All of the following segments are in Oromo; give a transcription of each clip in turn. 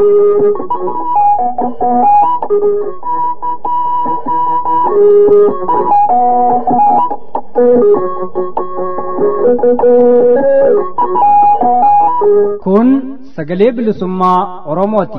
Kun sagalee bilisummaa Oromooti.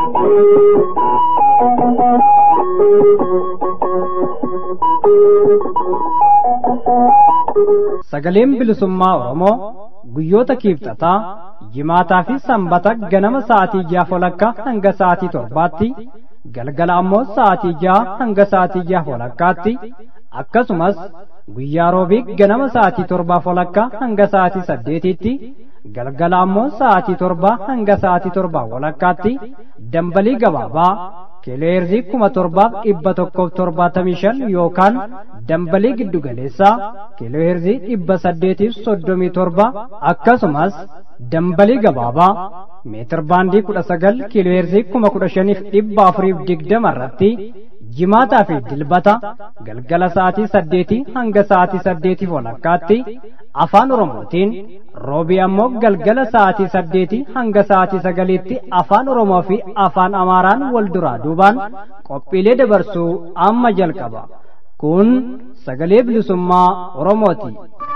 Sagaleen bilisummaa Oromoo guyyoota kiibxataa jimaataa fi sanbata ganama sa'aatii ja'a walakkaa hanga sa'aatii torbaatti galgala ammoo sa'aatii ja'a hanga sa'aatii ja'a walakkaatti akkasumas guyyaa roobii ganama sa'aatii torbaa walakkaa hanga sa'aatii saddeetitti galgala ammoo sa'aatii torbaa hanga sa'aatii torbaa walakkaatti dambalii gabaabaa kileerzii kuma torbaaf dhibba tokkoof torbaatamii shan yookaan dambalii giddugaleessaa kileerzii dhibba saddeetiif soddomii torba akkasumas dambalii gabaabaa meetir baandii kudha sagal kileerzii kuma kudha shaniif dhibba afuriif digdama irratti jimaataa fi dilbata galgala sa'aatii saddeetii hanga sa'aatii saddeetiif walakkaatti afaan oromootiin roobii ammoo galgala sa'aatii saddeetii hanga sa'aatii sagaliitti afaan oromoo fi afaan amaaraan wal duraa duubaan qophiilee dabarsuu amma jalqaba kun sagalee bilisummaa oromooti.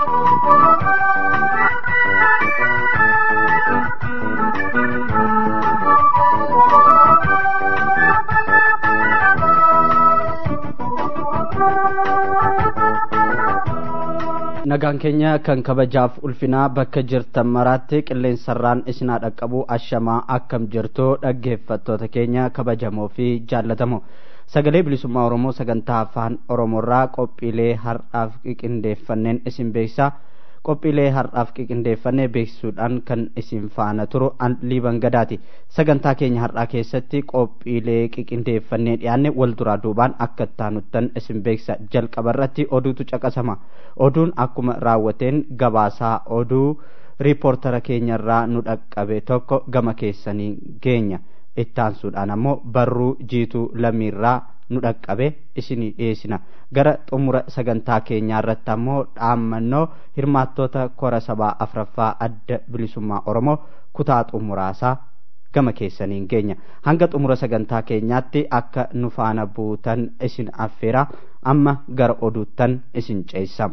nagaan keenya kan kabajaaf ulfinaa bakka jirtan maraatti qilleensarraan isinaa dhaqqabu ashamaa akkam jirtu dhaggeeffattoota keenya kabajamoo fi jaallatamoo sagalee bilisummaa oromoo sagantaa afaan oromoorraa qophiilee har'aaf qiqindeeffanneen isin beeksisaa qophiilee har'aaf qiqindeeffannee beeksisuudhaan kan isin faana turu liiban gadaati sagantaa keenya har'aa keessatti qophiilee qiqindeeffannee dhiyaanne wal duraa duubaan akka taanuttan isin beeksisa jalqaba irratti oduutu caqasama oduun akkuma raawwateen gabaasaa oduu riipoortara keenyarraa nu dhaqqabe tokko gama keessanii geenya ittaansuudhaan ammoo barruu jiituu lammiirraa nu dhaqqabe isinii dhiyeessina gara xumura sagantaa keenyaa irratti ammoo dhaammannoo hirmaattoota kora sabaa afraffaa adda bilisummaa oromoo kutaa xumuraasaa gama keessaniin geenya hanga xumura sagantaa keenyaatti akka nu faana buutan isin affeera amma gara oduuttan isin ceessam.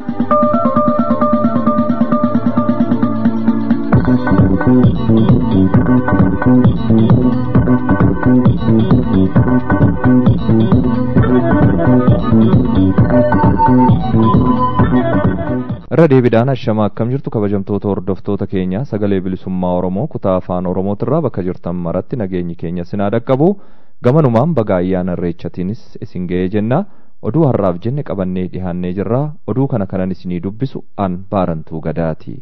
irra deebiidhaan ashama akkam jirtu kabajamtoota hordoftoota keenya sagalee bilisummaa oromoo kutaa afaan oromootirraa bakka jirtan maratti nageenyi keenya sinaa dhaqqabu gamanumaan baga ayyaana irreechatiinis isin ga'ee jenna oduu har'aaf jenne qabannee dhihaannee jirra oduu kana kanan isinii dubbisu an baarantuu gadaati.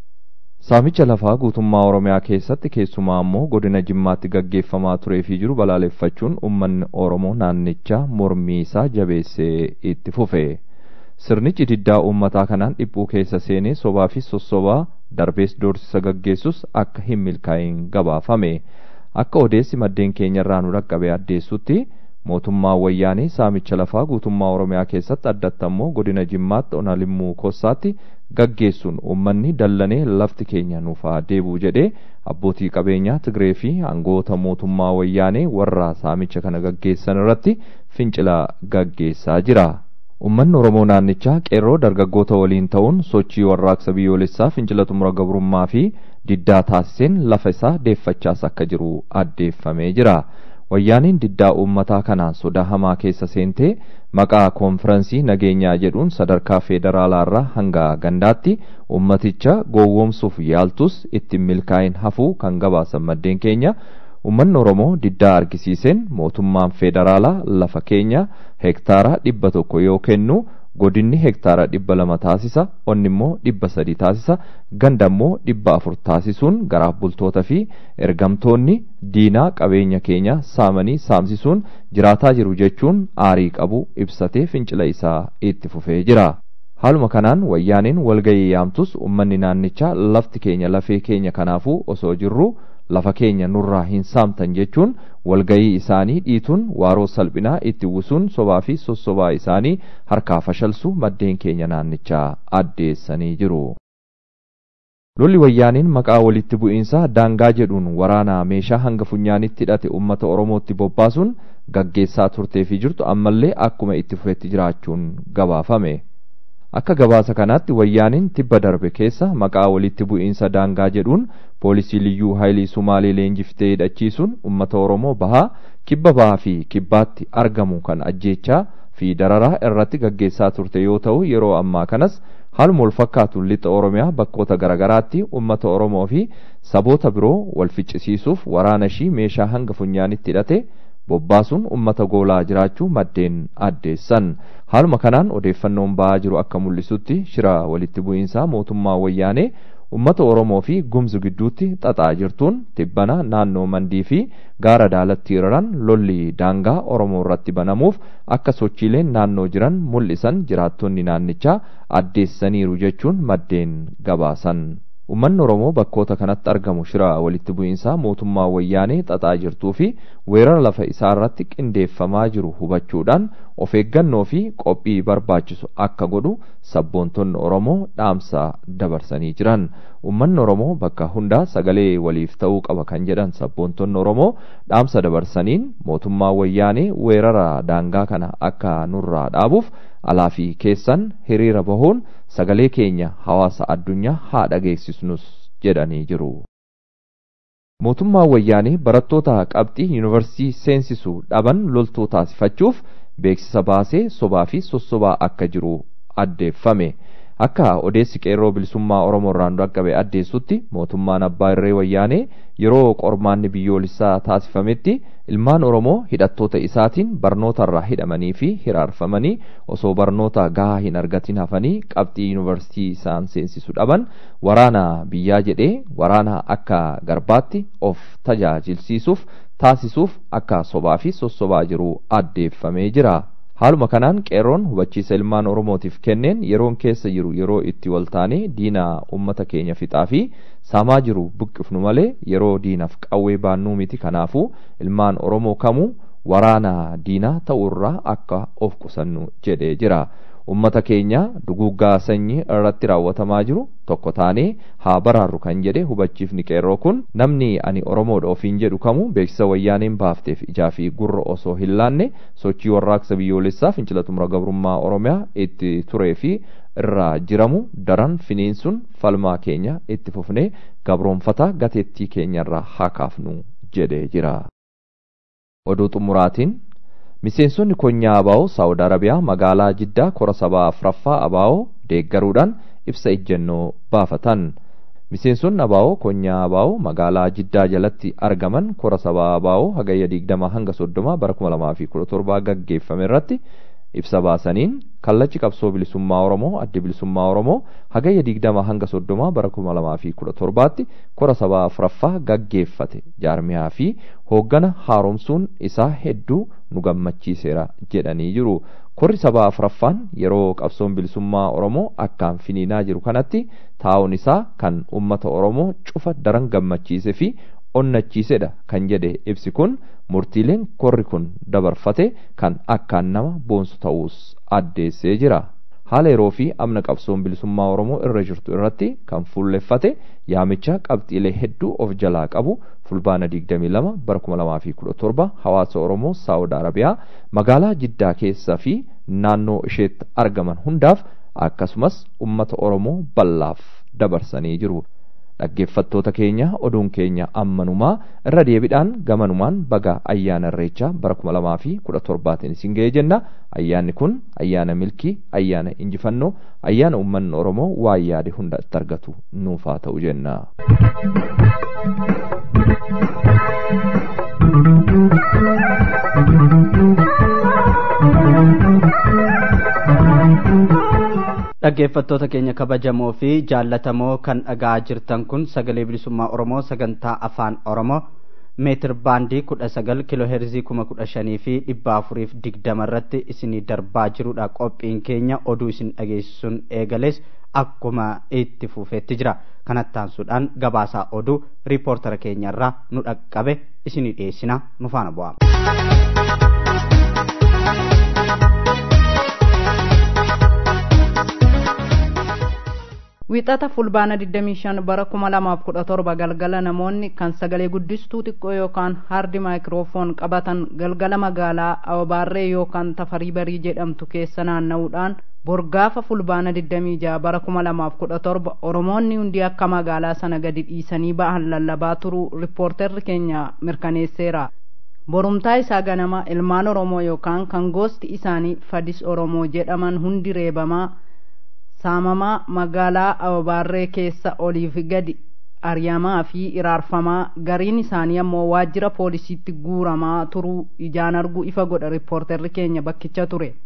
saamicha lafaa guutummaa oromiyaa keessatti keessumaa ammoo godina jimmaatti gaggeeffamaa turee fi jiru balaaleffachuun ummanni oromoo naannichaa mormii isaa jabeessee itti fufe. sirnichi diddaa uummataa kanaan dhiphuu keessa seenee sobaa fi sossobaa darbees doorsisa gaggeessus akka hin milkaa'in gabaafame akka odeessi maddeen keenyarraa nu dhaqqabe addeessutti mootummaa wayyaanee saamicha lafaa guutummaa oromiyaa keessatti addatti ammoo godina jimmaatti onalimmuu kossaatti gaggeessuun uummanni dallanee lafti keenya nuufaa deebuu jedhee abbootii qabeenyaa tigree fi aangoota mootummaa wayyaanee warra saamicha kana gaggeessan irratti fincila gaggeessaa jira. Uummanni Oromoo naannichaa qeerroo dargaggoota waliin ta'uun sochii warraaqsa biyyoolessaa fincila xumura gabrummaa fi diddaa taasiseen lafa isaa deeffachaas akka jiru addeeffamee jira. Wayyaaniin diddaa uummataa kanaan sodaa hamaa keessa seentee maqaa koonfiraansii nageenyaa jedhuun sadarkaa federaalaarraa hanga gandaatti uummaticha gowwoomsuuf yaaltus ittiin milkaa'in hafuu kan gabaasan maddeen keenya Uummanni Oromoo diddaa argisiiseen mootummaan federaalaa lafa keenya hektaara dhibba tokko yoo kennu godinni hektaara dhibba lama taasisa onni immoo dhibba sadi taasisa ganda immoo dhibba afur taasisuun garaaf bultoota fi ergamtoonni diinaa qabeenya keenya saamanii saamsisuun jiraataa jiru jechuun aarii qabu ibsatee fincila isaa itti fufee jira. Haaluma kanaan wayyaaniin walgayii yaamtus uummanni naannichaa lafti keenya lafee keenya kanaafuu osoo jirru lafa keenya nurraa hin saamtan jechuun walgayii isaanii dhiituun waaroo salphinaa itti uwwisuun sobaa fi sossobaa isaanii harkaa fashalsu maddeen keenya naannichaa addeessanii jiru. lolli wayyaaniin maqaa walitti bu'iinsa daangaa jedhuun waraana meeshaa hanga funyaanitti hidhate ummata oromootti bobbaasuun gaggeessaa turtee fi jirtu ammallee akkuma itti fufetti jiraachuun gabaafame. akka gabaasa kanaatti wayyaaniin tibba darbe keessa maqaa walitti bu'iinsa daangaa jedhuun poolisii liyyuu haayilii sumaalee leenjiftee hidhachiisuun ummata oromoo bahaa kibba bahaa fi kibbaatti argamu kan ajjeechaa fi dararaa irratti gaggeessaa turte yoo ta'u yeroo ammaa kanas haaluma wal fakkaatu lixa oromiyaa bakkoota garaagaraatti ummata oromoo fi saboota biroo wal ficcisiisuuf waraana ishii meeshaa hanga funyaanitti hidhate bobbaasuun ummata goolaa jiraachuu maddeen addeessan haaluma kanaan odeeffannoon ba'aa jiru akka mul'isutti shira walitti bu'iinsaa mootummaa wayyaanee ummata oromoo fi gumzu gidduutti xaxaa jirtuun tibbana naannoo mandii fi gaara daalatti hiriran lolli daangaa oromoo irratti banamuuf akka sochiileen naannoo jiran mul'isan jiraattonni naannichaa addeessaniiru jechuun maddeen gabaasan. Uummanni Oromoo bakkoota kanatti argamu shira walitti bu'iinsaa mootummaa wayyaanee xaxaa jirtuu fi weerara lafa isaa irratti qindeeffamaa jiru hubachuudhaan of eeggannoo fi qophii barbaachisu akka godhu sabboontonni Oromoo dhaamsa dabarsanii jiran. Uummanni Oromoo bakka hundaa sagalee waliif ta'uu qaba kan jedhan sabboontonni Oromoo dhaamsa dabarsaniin mootummaa wayyaanee weerara daangaa kana akka nurraa dhaabuuf alaa fi keessan hiriira bahuun sagalee keenya hawaasa addunyaa haa dhageessisnus jedhanii jiru. Mootummaan wayyaanee barattoota qabxii yuunivarsiitii seensisuu dhaban loltuu taasifachuuf beeksisa baasee sobaa fi sossobaa akka jiru addeeffame. Akka odeessi qeerroo bilisummaa Oromoo irraan dhaqqabe addeessutti mootummaan abbaa irree wayyaanee yeroo qormaanni biyyoolessaa taasifametti ilmaan Oromoo hidhattoota isaatiin barnootarraa hidhamanii fi hiraarfamanii osoo barnoota gahaa hin argatin hafanii qabxii yuunivarsiitii isaan seensisu dhaban waraana biyyaa jedhee waraana akka garbaatti of tajaajilsiisuuf taasisuuf akka sobaa fi sossobaa jiru addeeffamee jira. Haaluma kanaan qeerroon hubachiisa ilmaan Oromootiif kenneen yeroon keessa jiru yeroo itti waltaanee diina uummata keenya fixaa fi saamaa jiru buqqifnu malee yeroo diinaaf qawwee baannuu miti kanaafuu ilmaan Oromoo kamuu waraana diinaa ta'urraa akka of qusannu jedhee jira. Uummata keenya duguuggaa sanyii irratti raawwatamaa jiru tokko taanee haa baraarru kan jedhe hubachiifni qeerroo kun namni ani Oromoodha ofiin jedhu kamuu beeksisa wayyaaneen baafteef ijaa fi gurra osoo hin laanne sochii warraaqsa biyyoolessaa fincila xumura gabrummaa Oromiyaa itti turee fi irraa jiramu daran finiinsuun falmaa keenya itti fufnee gabroonfata gateettii keenyarraa haa kaafnu jedhee jira. Oduu xumuraatiin miseensonni konyaa abaa'oo saawud arabiyaa magaalaa jiddaa kora sabaa afuraffaa abaa'oo deeggaruudhaan ibsa ejjennoo baafatan miseensonni abaa'oo konyaa abaa'oo magaalaa jiddaa jalatti argaman kora sabaa abaa'oo hagayya digdama hanga soddoma bara kuma lamaa fi kudha torbaa gaggeeffame irratti ibsa baasaniin kallachi qabsoo bilisummaa oromoo addi bilisummaa oromoo hagayya digdama hanga soddoma bara kuma lamaa fi kudha torbaatti kora sabaa afuraffaa gaggeeffate jaarmiyaa fi hooggana haaromsuun isaa hedduu nu gammachiiseera jedhanii jiru. Korri sabaa afuraffaan yeroo qabsoon bilisummaa Oromoo akkaan finiinaa jiru kanatti taa'uun isaa kan uummata Oromoo cufa daran gammachiise fi onnachiisedha kan jedhe ibsi kun murtiileen korri kun dabarfate kan akkaan nama boonsu ta'uus addeessee jira. haala yeroo fi amna qabsoon bilisummaa Oromoo irra jirtu irratti kan fuulleffate yaamicha qabxiilee hedduu of jalaa qabu fulbaana 22 bara 2017 hawaasa Oromoo Saawud Arabiyaa magaalaa Jiddaa keessaa fi naannoo isheetti argaman hundaaf akkasumas ummata Oromoo bal'aaf dabarsanii jiru. dhaggeeffattoota keenya oduun keenya ammanumaa irra deebiidhaan gamanumaan baga ayyaana irreechaa bara kuma lamaa fi kudha torbaatiin isin ga'ee jenna ayyaanni kun ayyaana milkii ayyaana injifannoo ayyaana uummanni oromoo waan yaade hunda itti argatu nuuf haa ta'u jenna. dhaggeeffattoota keenya kabajamoo fi jaallatamoo kan dhagaa jirtan kun sagalee bilisummaa oromoo sagantaa afaan oromoo meetir baandii kudha sagal kiloo heerzii kuma kudha shanii fi dhibba afuriif digdama irratti isinii darbaa jirudha qophiin keenya oduu isin dhageessisuun eegales akkuma itti fufeetti jira kanattaansuudhaan gabaasaa oduu riipoortara keenyarraa nu dhaqqabe isinii dhiyeessina nu faana bu'ama. Wixata fulbaana 25 bara 2017 galgala namoonni kan sagalee guddistuu xiqqoo yookaan haardi maayikiroofoon qabatan galgala magaalaa Awabaarree yookaan Tafarii Barii jedhamtu keessa naanna'uudhaan borgaafa fulbaana 26 bara 2017 Oromoonni hundi akka magaalaa sana gadi dhiisanii ba'an lallabaa turuu riippoorterri keenya mirkaneesseera. Borumtaa isaa ganama ilmaan Oromoo yookaan kan gosti isaanii Fadis Oromoo jedhaman hundi reebamaa saamamaa magaalaa Awabaarree keessa oliif gadi ariyamaa fi iraarfamaa gariin isaanii ammoo waajjira poolisiitti guuramaa turuu ijaan arguu ifa godha riippoorterri keenya bakkicha ture.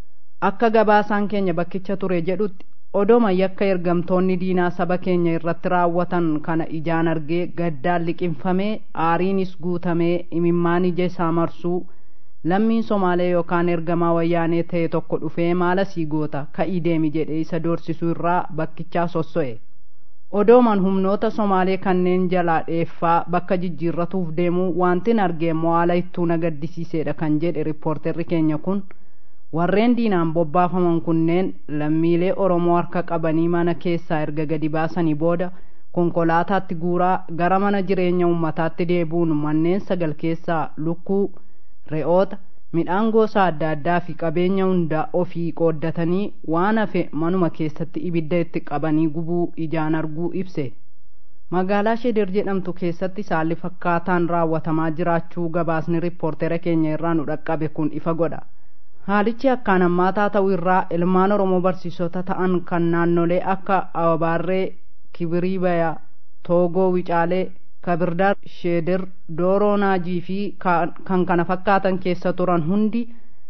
Akka gabaasaan keenya bakkicha ture jedhutti odooma yakka ergamtoonni diinaa saba keenya irratti raawwatan kana ijaan argee gaddaan liqinfamee aariinis guutamee imimmaan ija isaa marsuu lammiin somaalee yookaan ergamaa wayyaanee ta'e tokko dhufee maala sii goota ka'ii deemi jedhee isa doorsisuu irraa bakkichaa sosso'e odooman humnoota somaalee kanneen jalaa dheeffaa bakka jijjiirratuuf deemuu wantin argee mo'aala ittuu na gaddisiisedha kan jedhe riippoorterri keenya kun warreen diinaan bobbaafaman kunneen lammiilee oromoo harka qabanii mana keessaa erga gadi baasanii booda konkolaataatti guuraa gara mana jireenya ummataatti deebuun manneen sagal keessaa lukkuu re'oota midhaan gosa adda addaa fi qabeenya hunda ofii qooddatanii waan hafe manuma keessatti ibidda itti qabanii gubuu ijaan arguu ibse magaalaa sheeder jedhamtu keessatti saalli fakkaataan raawwatamaa jiraachuu gabaasni riippoortera keenya irraa nu dhaqqabe kun ifa godha haalichi akkaan hammaataa ta'uu irraa ilmaan oromoo barsiisota ta'an kan naannolee akka awabaarree kibiriibaya toogoo wicaalee kabirdaar sheeder dooroo naajii fi kan kana fakkaatan keessa turan hundi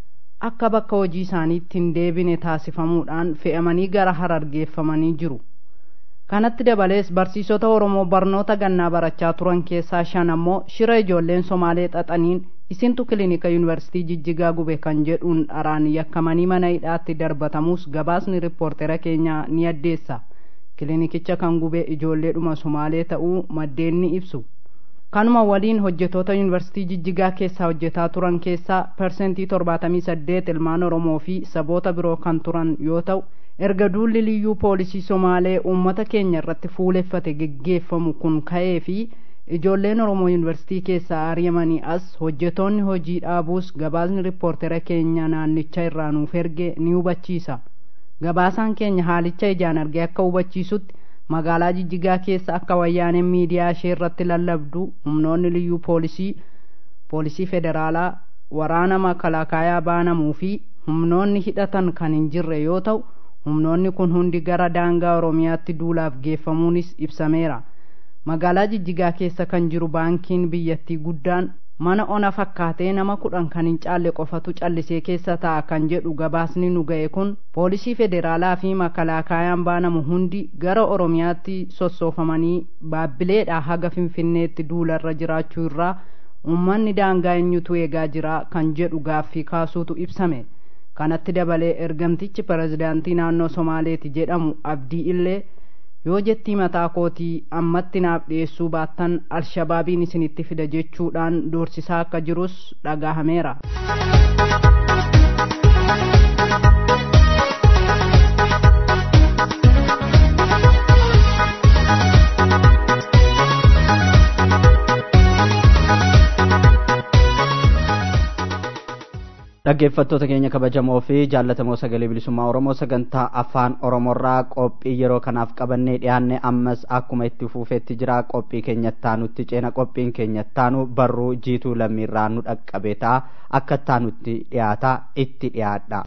akka bakka hojii isaaniitti hin deebine taasifamuudhaan fe'amanii gara harargeeffamanii jiru kanatti dabalees barsiisota oromoo barnoota gannaa barachaa turan keessaa shan ammoo shira ijoolleen somaalee xaxaniin isintu kilinika yuunivarsiitii jijjigaa gube kan jedhuun dharaan yakkamanii mana hidhaatti darbatamus gabaasni riippoortera keenyaa ni addeessa kilinikicha kan gube ijoolleedhuma somaalee ta'uu maddeen ni ibsu kanuma waliin hojjetoota yuunivarsiitii jijjigaa keessaa hojjetaa turan keessaa persentii torbaatamii saddeet ilmaan oromoo fi saboota biroo kan turan yoo ta'u erga duulli liyyuu poolisii somaalee uummata keenya irratti fuuleffate geggeeffamu kun ka'ee fi ijoolleen oromoo yuunivarsiitii keessaa ari'amanii as hojjetoonni hojii dhaabuus gabaasni riippoortera keenya naannicha irraa nuuf erge ni hubachiisa gabaasaan keenya haalicha ijaan argee akka hubachiisutti magaalaa jijjigaa keessa akka wayyaaneen miidiyaa ishee irratti lallabdu humnoonni liyyuu poolisii poolisii federaalaa waraana makalaakaayaa baanamuu fi humnoonni hidhatan kan hin jirre yoo ta'u humnoonni kun hundi gara daangaa oromiyaatti duulaaf geeffamuunis ibsameera magaalaa jijjigaa keessa kan jiru baankiin biyyattii guddaan mana ona fakkaatee nama kudhan kan hin caalle qofatu callisee keessa taa'a kan jedhu gabaasni nu ga'e kun poolisii federaalaa fi makalaakaayaan baanamu hundi gara oromiyaatti sossoofamanii baabbileedhaa haga finfinneetti duularra jiraachuu irraa ummanni daangaa eenyutu eegaa jira kan jedhu gaaffii kaasuutu ibsame kanatti dabalee ergamtichi pirezidaantii naannoo somaaleeti jedhamu abdii illee yoo jettii mataa kootii ammatti naaf dhiyeessuu baattan alshabaabiin isinitti fida jechuudhaan doorsisaa akka jirus dhagahameera. dhaggeeffattoota keenya kabajamoo fi jaallatamoo sagalee bilisummaa oromoo sagantaa afaan oromoorraa qophii yeroo kanaaf qabannee dhiyaanne ammas akkuma itti fuufeetti jira qophii keenyattaanutti ceena qophiin keenyattaanu barruu jiituu lammiirraa nu dhaqqabeetaa akka taanutti dhiyaata itti dhiyaadha.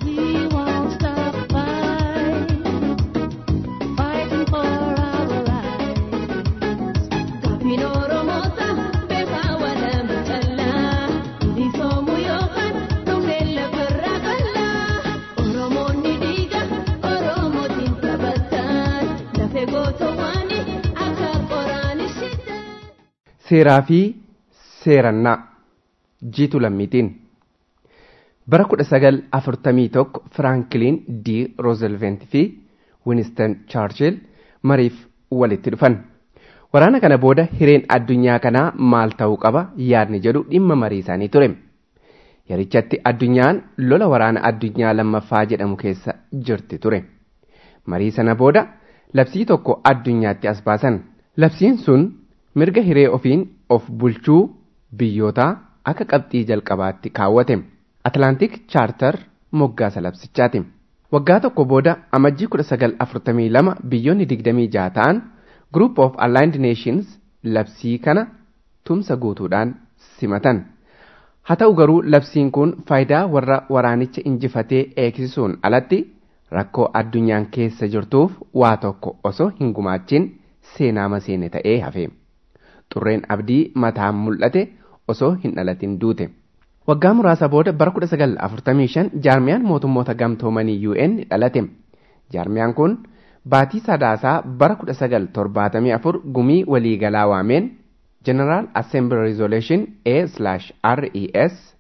seeraa fi seerannaa jiitu lammiitiin bara kudha sagal afurtamii tokko firankiliin d roozelvent fi winiston chaarchil mariif walitti dhufan waraana kana booda hireen addunyaa kanaa maal ta'uu qaba yaadni jedhu dhimma marii isaanii ture yerichatti addunyaan lola waraana addunyaa lammaffaa jedhamu keessa jirti ture marii sana booda labsii tokko addunyaatti as baasan. Labsiin sun mirga hiree ofiin of bulchuu biyyootaa akka qabxii jalqabaatti kaawwate. Atlantic Charter moggaasa labsichaati. Waggaa tokko booda amajjii 1942 biyyoonni 26 ta'an Group of Allied Nations labsii kana tumsa guutuudhaan simatan. Haa ta'u garuu labsiin kun faayidaa warra waraanicha injifatee eegsisuun alatti rakkoo addunyaan keessa jirtuuf waa tokko osoo hin gumaachin seenaa maseene ta'ee hafe. Xurreen abdii mataan mul'ate osoo hin dhalatin duute. Waggaa muraasa booda bara 1945 jaarmiyaan mootummoota gamtoomanii UN dhalate. Jaarmiyaan kun baatii sadaasaa bara 1974 gumii waliigalaa waameen General Assembly Resolution A/RES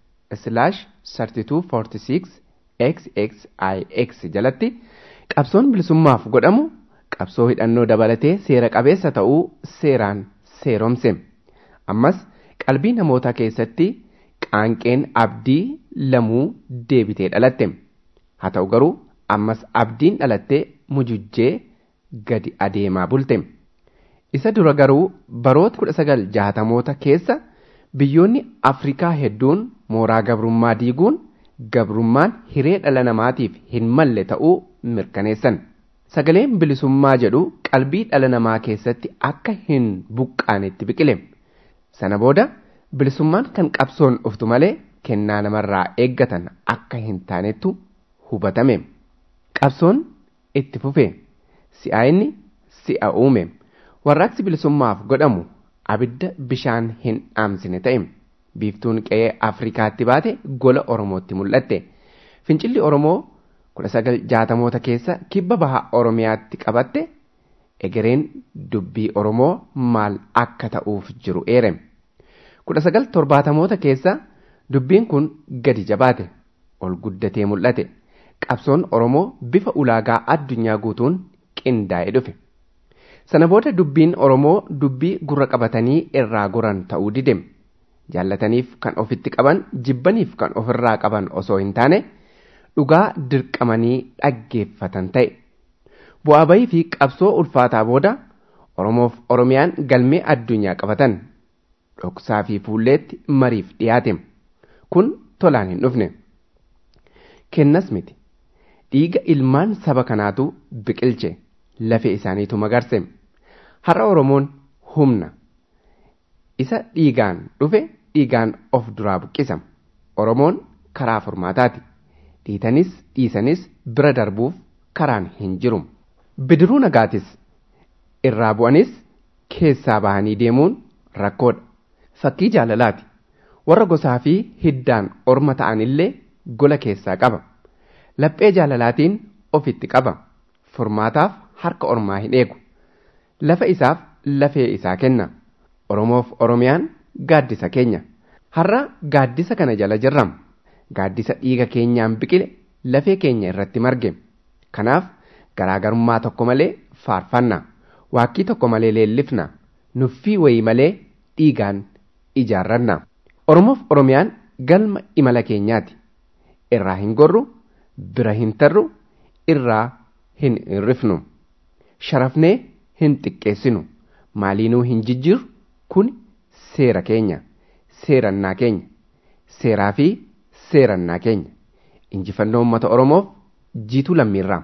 3246 XXIX jalatti qabsoon bilisummaaf godhamu qabsoo hidhannoo dabalatee seera qabeessa ta'uu seeraan seeromse. Ammas qalbii namootaa keessatti qaanqeen abdii lamuu deebitee dhalatte. Haa ta'u garuu ammas abdiin dhalattee mujujjee gadi adeemaa bulte. Isa dura garuu baroota kudha sagal jaatamoota keessa biyyoonni Afrikaa hedduun mooraa gabrummaa diiguun gabrummaan hiree dhala namaatiif hin malle ta'uu mirkaneessan. Sagaleen bilisummaa jedhu qalbii dhala namaa keessatti akka hin buqqaanetti biqile. Sana booda bilisummaan kan qabsoon dhuftu malee kennaa namarraa eeggatan akka hin taanettu hubatame. Qabsoon itti fufe. Si'a inni si'a uume. Warraaqsi bilisummaaf godhamu abidda bishaan hin dhaamsine ta'e. Biiftuun qe'ee Afrikaatti baate gola Oromootti mul'atte. Fincilli Oromoo kudha sagal jaatamoota keessa kibba bahaa Oromiyaatti qabatte egereen dubbii Oromoo maal akka ta'uuf jiru eere. kudha sagal torbaatamoota keessa dubbiin kun gadi jabaate ol guddatee mul'ate qabsoon Oromoo bifa ulaagaa addunyaa guutuun qindaa'ee dhufe. Sana booda dubbiin Oromoo dubbii gurra qabatanii irraa goran ta'uu dide. Jaallataniif kan ofitti qaban jibbaniif kan ofirraa qaban osoo hin taane dhugaa dirqamanii dhaggeeffatan ta'e. Bu'aa bayii fi qabsoo ulfaataa booda Oromoof Oromiyaan galmee addunyaa qabatan. dhoksaa fi fuulleetti mariif dhiyaate kun tolaan hin dhufne kennas miti dhiiga ilmaan saba kanaatu biqilche lafee isaaniitu magarse har'a oromoon humna isa dhiigaan dhufe dhiigaan of duraa buqqisa oromoon karaa furmaataati dhiitanis dhiisanis bira darbuuf karaan hin jiru bidiruu nagaatis irraa bu'anis keessaa bahanii deemuun rakkoodha fakkii jaalalaati warra gosaa fi hiddaan orma ta'anillee gola keessaa qaba laphee jaalalaatiin ofitti qaba furmaataaf harka ormaa hin eegu lafa isaaf lafee isaa kenna oromoof oromiyaan gaaddisa keenya har'a gaaddisa kana jala jirram gaaddisa dhiiga keenyaan biqile lafee keenya irratti marge kanaaf garaagarummaa tokko malee faarfanna waakkii tokko malee leellifna nuffii wayii malee dhiigaan ijaarranna. Oromoof Oromiyaan galma imala keenyaati. Irraa hin gorru, bira hin tarru, irraa hin hirrifnu. Sharafnee hin xiqqeessinu. Maaliinuu hin jijjiirru kun seera keenya. Seerannaa keenya. Seeraa fi seerannaa keenya. Injifannoo uummata Oromoof jiituu lammiirraa.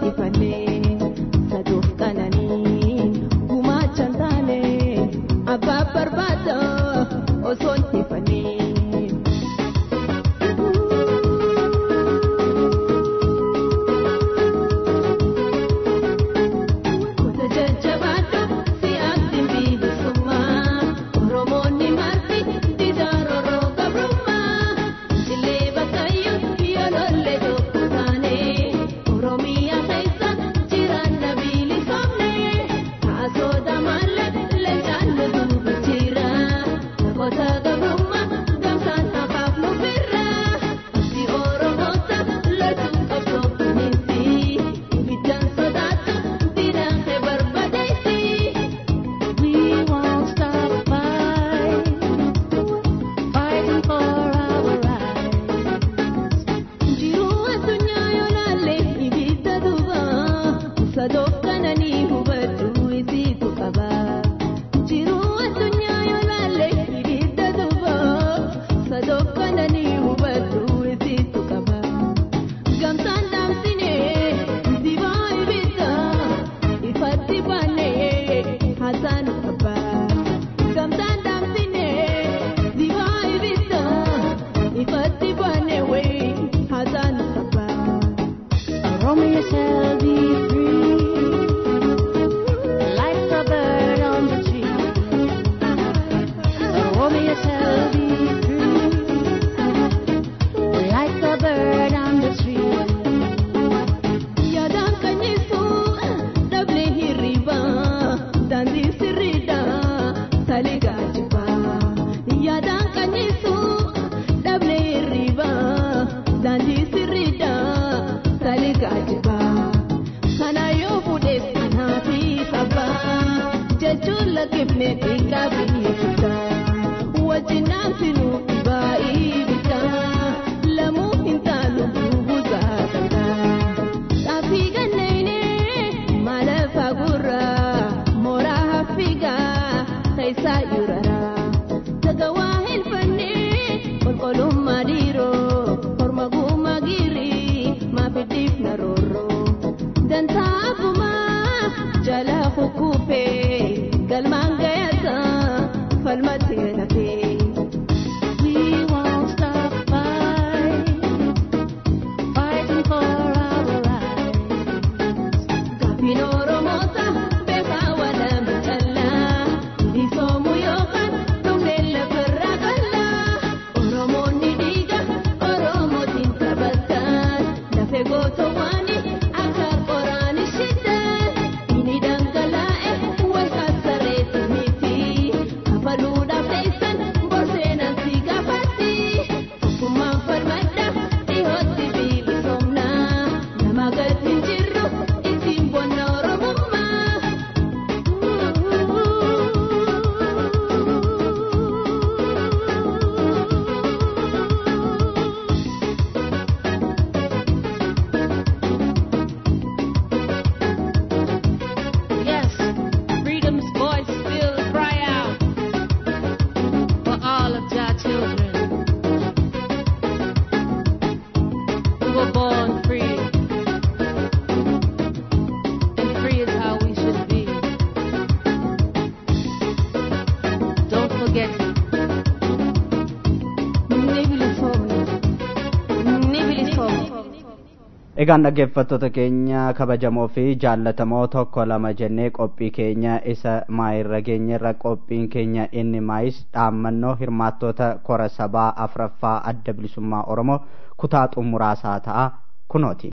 egaan dhaggeeffattoota keenya kabajamoo fi jaallatamoo tokko lama jennee qophii keenya isa maayirra geenyerra qophiin keenya inni maayis dhaammannoo hirmaattoota kora sabaa afraffaa adda bilisummaa oromoo kutaa xumuraasaa ta'a kunooti.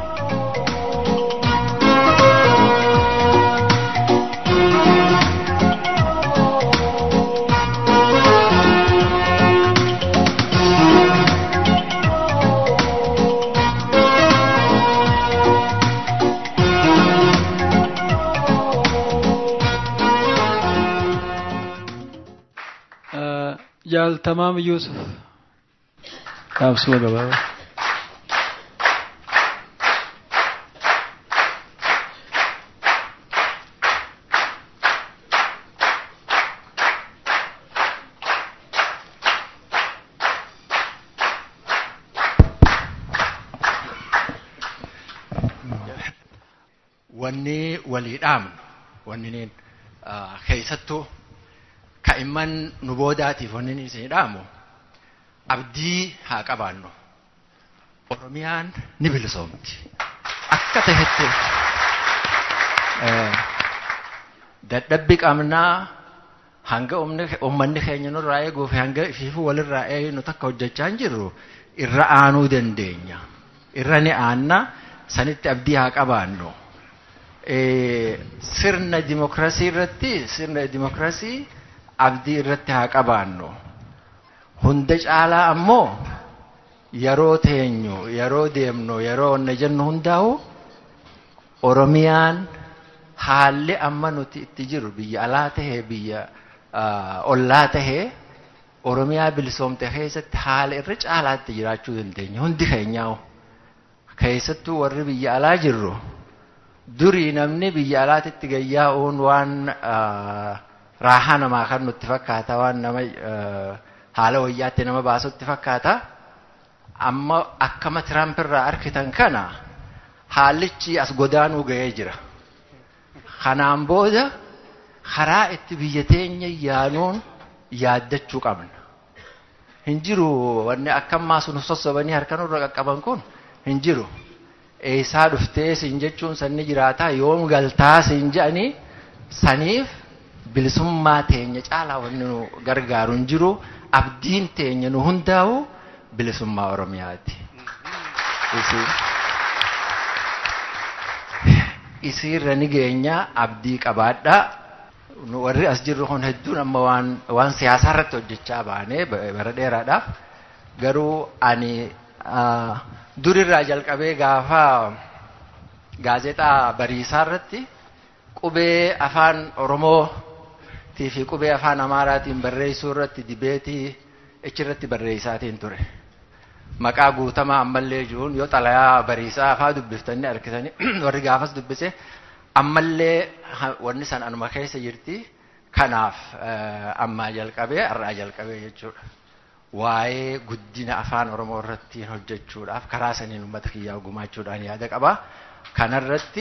jaaltamaam Yuusuf gaabsuma gabaabaa. wanni walii dhaamnu wanni niin keessattuu ka'imman nu boodaatiif wanni niin isin dhaamu abdii haa qabaannu oromiyaan ni bilisoomti akka tahetti dadhabbi qabnaa hanga uummanni keenya nurraa eeguuf hanga ifiifuu walirraa eegnu takka hojjechaa hin jirru irra aanuu dandeenya irra ni aanna sanitti abdii haa qabaannu sirna dimokiraasii irratti sirna dimokiraasii abdii irratti haa qabaannu hunda caalaa ammoo yeroo teenyu yeroo deemnu yeroo onna jennu hundaa'u oromiyaan haalli amma nuti itti jiru biyya alaa tahee biyya ollaa tahee oromiyaa bilisoomte keessatti haala irra caalaatti jiraachuu dandeenya hundi keenyaa'u keessattuu warri biyya alaa jirru durii namni biyya alaatitti gayyaa'uun waan raahaa namaa kan nutti fakkaata waan nama haala wayyaatti nama baasutti fakkaata amma akkama tiraampiirraa arkitan kana haallichi as godaanuu ga'ee jira kanaan booda karaa itti biyya teenya yaanuun yaaddachuu qabna hin jiru wanni akkammaa sun sossobanii harka nurra qaqqaban kun hin jiru eessaa dhuftee siin jechuun sanni jiraataa yoom galtaa siin je'anii saniif bilisummaa teenya caalaa wanni nu gargaaru hin jiru abdiin teenya nu hundaa'u bilisummaa oromiyaati. isiirra ni geenya abdii qabaadha warri as jirru kun hedduun amma waan waan siyaasaa irratti hojjechaa baanee bara dheeraadhaaf garuu ani durirraa jalqabee gaafa gaazexaa bariisaa irratti qubee afaan oromootii fi qubee afaan amaaraatiin barreessuu irratti dibeetii achirratti barreessaatiin ture. maqaa guutamaa ammallee jiruun yoo xalayaa bariisaa afaa dubbiftanii harkisanii warri gaafas dubbise ammallee wanni san anuma keessa jirti kanaaf ammaa jalqabee har'aa jalqabee jechuudha. Waa'ee guddina afaan Oromoo irratti hojjechuudhaaf karaa saniin uummata kiyyaa gumaachuudhaan yaada qaba. Kanarratti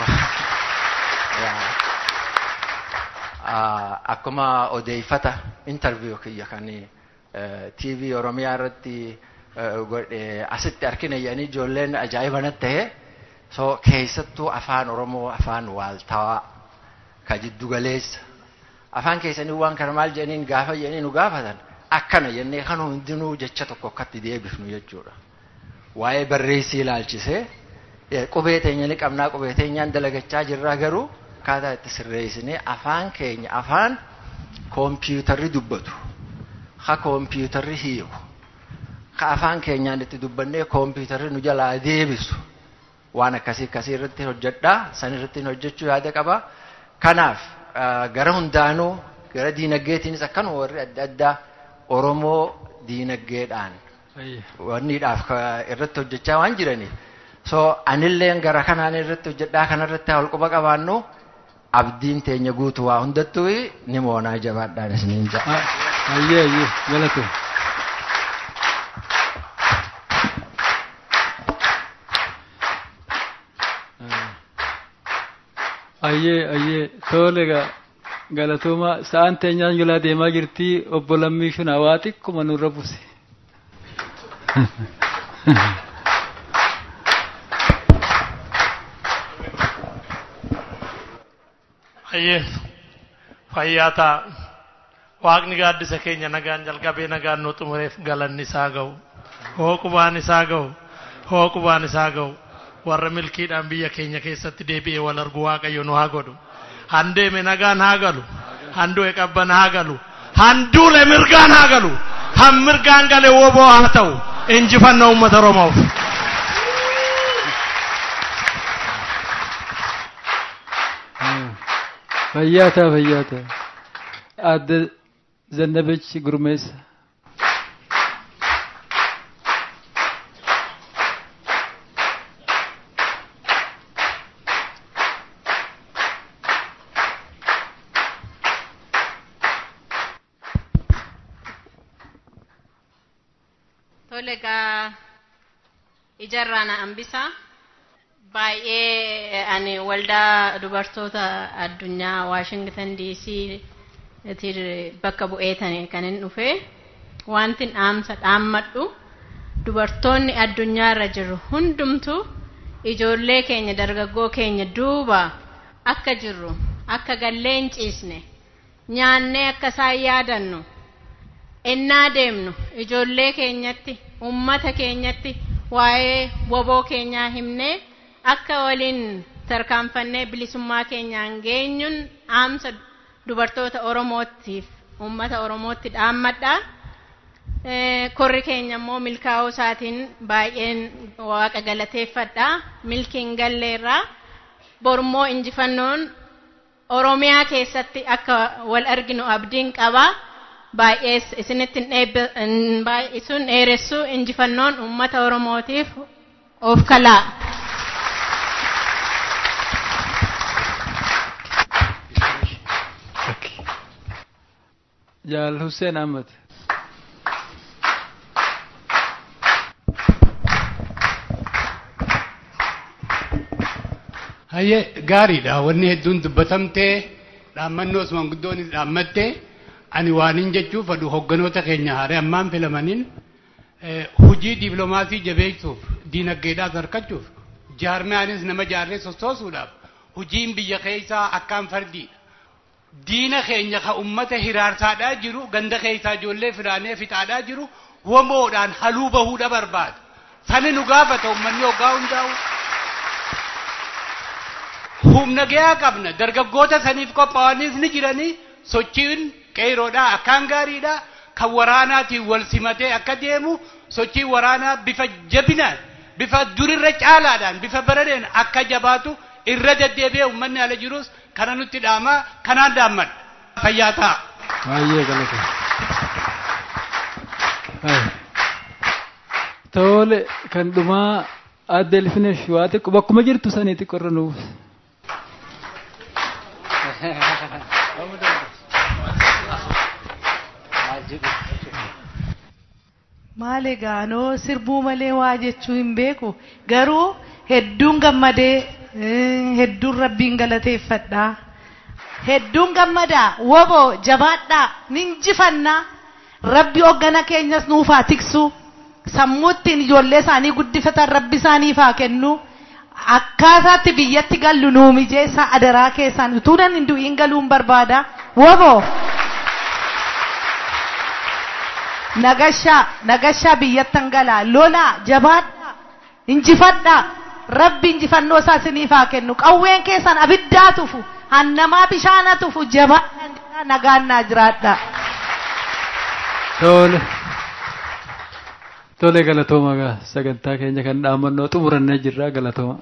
akkuma odeeffata intarviiyuu kiyya kan TV Oromiyaa irratti asitti harkina jedhanii ijoolleen ajaa'iba natti ta'e so keessattuu afaan oromoo afaan waaltawaa ka jiddu galeessa afaan keessanii waan kana maal jedhaniin gaafa jedhanii nu gaafatan akkana jennee kan hundinuu jecha tokko akkatti deebifnu jechuudha. Waa'ee barreessii ilaalchisee qubee teenya ni qabnaa qubee teenyaan dalagachaa jirraa garuu akkaataa itti sirreessinee afaan keenya afaan koompiyuutarri dubbatu ha koompiyuutarri hiiku ka afaan keenyaan itti dubbannee koompiyuutarri nu jalaa deebisu waan akkasii akkasii irratti hojjedhaa san irratti hojjechuu yaada qaba. Kanaaf gara hundaanuu gara diinagdeetiinis akkanuma warri adda addaa Oromoo diinagdeedhaan wanniidhaaf irratti hojjechaa waan jiraniif. So anilleen gara kanaan irratti hojjedhaa kanarratti wal quba qabaannu abdiin teenya guutuu waa hundattuu ni moonaa jabaadhaan isiniin ja'a. Ayyee ayyee galatu. Ayyee ayyee tole egaa galatooma sa'aan teenyaan jalaa deemaa jirti obbo Lammii Shunaa waa xiqquma nurra buuse. Ayyee fayyaa ta'a. Waaqni gaaddisa keenya nagaan jalqabee nagaan nu xumureef galanni isaa ga'u. Hooqubaan isaa ga'u. Hooqubaan isaa ga'u. warra milkiidhaan biyya keenya keessatti deebi'ee wal argu waaqayyo nu haa godhu. Handeeme nagaan haa galu. Handu'e qabban haa galu. Handuule mirgaan haa galu. Han mirgaan gale woboo haa ta'u. Injifannoo uummata Oromoof. Fayyaa ta'a fayyaa ta'a. Adda Zannabech Gurmeessa. Tole egaa ijarraa na hambisaa Baay'ee ani waldaa dubartoota addunyaa Waashingtan DC bakka bu'eetani kan hin dhufe wanti dhaamsa dhaammadhu dubartoonni addunyaa irra jiru hundumtu ijoollee keenya dargaggoo keenya duuba akka jirru akka gallee hin ciisne nyaannee akka isaan yaadannu ennaa deemnu ijoollee keenyatti ummata keenyatti waa'ee woboo keenyaa himnee akka waliin tarkaanfannee bilisummaa keenyaan geenyuun dhaamsa dubartoota oromootiif ummata oromootti dhaammadha. Korri keenya immoo milkaa'uu isaatiin baay'een waaqa galateeffadha. Milkiin galleerraa bormoo injifannoon Oromiyaa keessatti akka wal arginu abdiin qaba. Baay'ee isinitti baay'isuun dheeressuu injifannoon uummata Oromootiif of kalaa. Jaal Hussein Ahmed. Hayyee gaariidha wanni hedduun dubbatamtee dhaammannoos manguddoonis dhaammattee ani waanin jechuuf fadhu hogganoota keenya haaree ammaan filamaniin hujii diibloomaasii jabeessuuf diinagdeedhaas harkachuuf jaarmiyaanis nama jaarree sossoosuudhaaf hujiin biyya keessaa akkaan fardiidha. Diina keenya ka ummata hiraarsaadhaa jiru ganda keessaa ijoollee firaanee fixaadhaa jiru womoodhaan haluu bahuudha barbaada. Sani nu gaafata ummanni hoggaa hundaa'u. humna gahaa qabna dargaggoota saniif qophaa'anis ni jiranii sochiin qeeroodhaa akkaan gaariidha kan waraanaatiin wal simatee akka deemu sochiin waraanaa bifa jabinaan bifa durirra caalaadhaan bifa baradeen akka jabaatu irra deddeebi'ee uummanni ala jirus kana nutti dhaamaa kanaan dhaammadha fayyaa ta'a. Baay'ee galata. Tole kan dhumaa adde Elfinesh waa xiqqoo bakkuma jirtu sanii xiqqoo irra nuuf. Maal egaanoo sirbuu malee waa jechuu hin beeku garuu hedduun gammadee hedduun rabbiin galateeffadhaa hedduun gammadaa woboo jabaadhaa ninjifannaa rabbi hoggana keenyas nuufaa tiksu sammuuttiin ijoollee isaanii guddifatan rabbi isaaniif haa kennu akkaataatti biyyatti gallu nuu mijeessa adaraa keessaan utuunan hin du'iin galuun barbaada woboo. nagashaa nagashaa biyyattan galaa lolaa jabaadhaa injifadhaa rabbi injifannoo isaa isiniif haa kennu qawween keessan abiddaa tufu hannamaa bishaana tufu jabaadhaa nagaannaa jiraadhaa. Tole. Tole galatooma gaa sagantaa keenya kan dhaamannoo xumurannee jirra galatooma.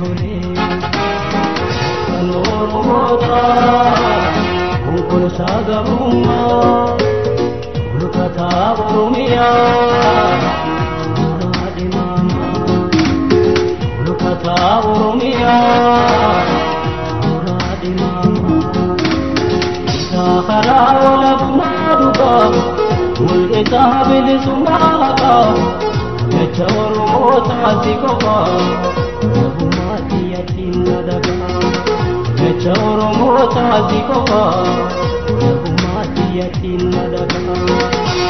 tole kan oromoota konkolaataa gabrummaa mul'ataa oromiyaa muraade maama mul'ataa oromiyaa muraade maama isaa karaa walabummaa dhugaa mul'isaa bilisummaa haqaa jecha oromootaati qofaa nagummaatti yaatiin na dagaa jecha oromootaati qofaa nagummaatti yaatiin na dagaa.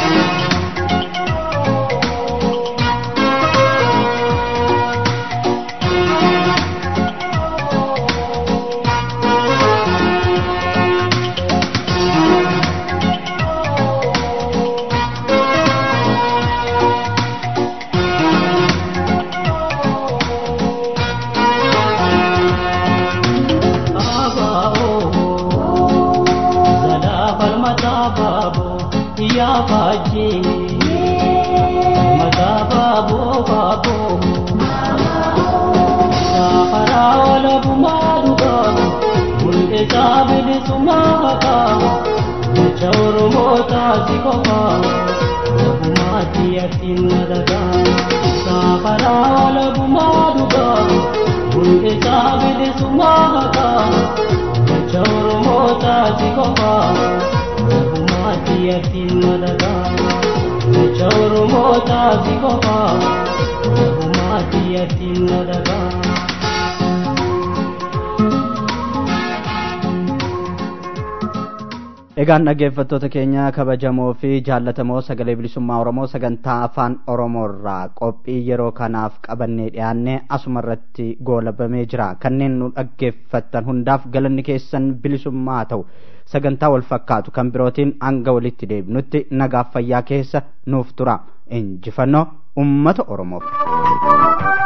egaan dhaggeeffattoota keenya kabajamoo fi jaallatamoo sagalee bilisummaa oromoo sagantaa afaan oromoo irraa qophii yeroo kanaaf qabannee dhiyaanne asuma irratti goolabamee jira kanneen nu dhaggeeffattan hundaaf galanni keessan bilisummaa ta'u sagantaa wal fakkaatu kan birootiin hanga walitti deebinutti nagaaf fayyaa keessa nuuf tura injifannoo ummata oromoof.